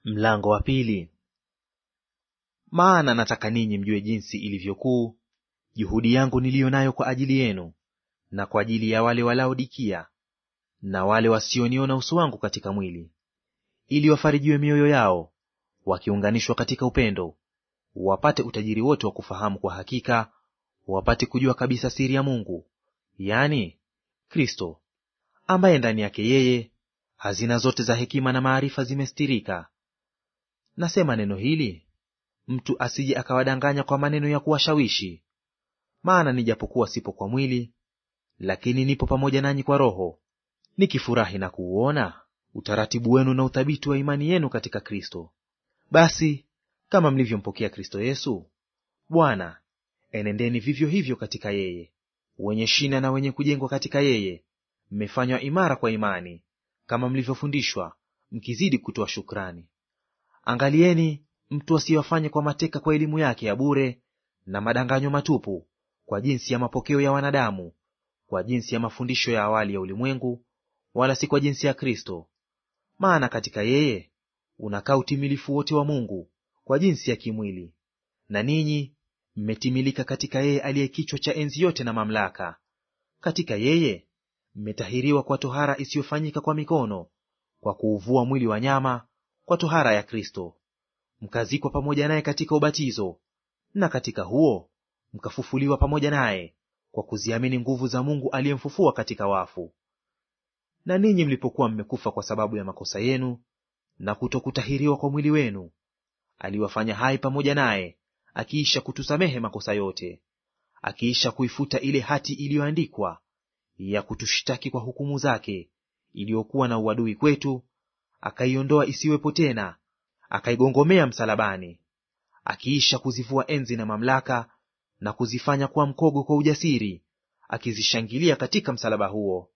Mlango wa pili. Maana nataka ninyi mjue jinsi ilivyokuu juhudi yangu niliyo nayo kwa ajili yenu na kwa ajili ya wale wa Laodikia na wale wasioniona uso wangu katika mwili, ili wafarijiwe mioyo yao, wakiunganishwa katika upendo, wapate utajiri wote wa kufahamu kwa hakika, wapate kujua kabisa siri ya Mungu, yaani Kristo, ambaye ndani yake yeye hazina zote za hekima na maarifa zimestirika. Nasema neno hili mtu asije akawadanganya kwa maneno ya kuwashawishi. Maana nijapokuwa sipo kwa mwili, lakini nipo pamoja nanyi kwa roho, nikifurahi na kuuona utaratibu wenu na uthabiti wa imani yenu katika Kristo. Basi kama mlivyompokea Kristo Yesu Bwana, enendeni vivyo hivyo katika yeye, wenye shina na wenye kujengwa katika yeye, mmefanywa imara kwa imani, kama mlivyofundishwa, mkizidi kutoa shukrani. Angalieni mtu asiwafanye kwa mateka kwa elimu yake ya bure na madanganyo matupu, kwa jinsi ya mapokeo ya wanadamu, kwa jinsi ya mafundisho ya awali ya ulimwengu, wala si kwa jinsi ya Kristo. Maana katika yeye unakaa utimilifu wote wa Mungu kwa jinsi ya kimwili, na ninyi mmetimilika katika yeye aliye kichwa cha enzi yote na mamlaka. Katika yeye mmetahiriwa kwa tohara isiyofanyika kwa mikono, kwa kuuvua mwili wa nyama kwa tohara ya Kristo, mkazikwa pamoja naye katika ubatizo, na katika huo mkafufuliwa pamoja naye kwa kuziamini nguvu za Mungu aliyemfufua katika wafu. Na ninyi mlipokuwa mmekufa kwa sababu ya makosa yenu na kutokutahiriwa kwa mwili wenu, aliwafanya hai pamoja naye, akiisha kutusamehe makosa yote, akiisha kuifuta ile hati iliyoandikwa ya kutushtaki kwa hukumu zake, iliyokuwa na uadui kwetu, akaiondoa isiwepo tena, akaigongomea msalabani. Akiisha kuzivua enzi na mamlaka na kuzifanya kuwa mkogo kwa ujasiri, akizishangilia katika msalaba huo.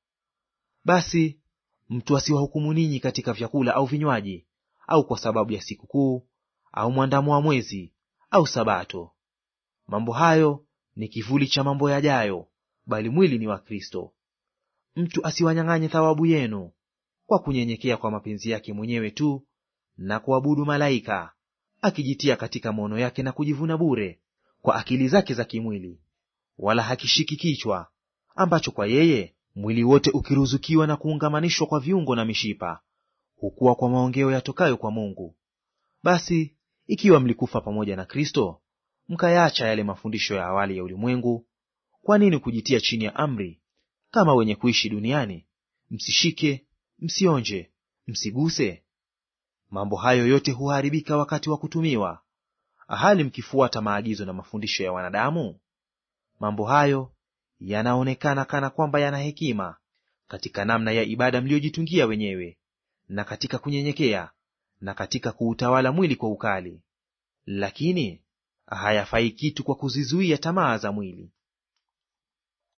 Basi mtu asiwahukumu ninyi katika vyakula au vinywaji, au kwa sababu ya sikukuu au mwandamo wa mwezi au Sabato. Mambo hayo ni kivuli cha mambo yajayo, bali mwili ni wa Kristo. Mtu asiwanyang'anye thawabu yenu kwa kunyenyekea kwa mapenzi yake mwenyewe tu na kuabudu malaika, akijitia katika maono yake na kujivuna bure kwa akili zake za kimwili, wala hakishiki kichwa, ambacho kwa yeye mwili wote ukiruzukiwa na kuungamanishwa kwa viungo na mishipa hukua kwa maongeo yatokayo kwa Mungu. Basi ikiwa mlikufa pamoja na Kristo, mkayaacha yale mafundisho ya awali ya ulimwengu, kwa nini kujitia chini ya amri, kama wenye kuishi duniani, msishike, msionje, msiguse? Mambo hayo yote huharibika wakati wa kutumiwa, hali mkifuata maagizo na mafundisho ya wanadamu. Mambo hayo yanaonekana kana kwamba yana hekima katika namna ya ibada mliyojitungia wenyewe, na katika kunyenyekea, na katika kuutawala mwili kwa ukali. Lakini hayafai kitu kwa kuzizuia tamaa za mwili.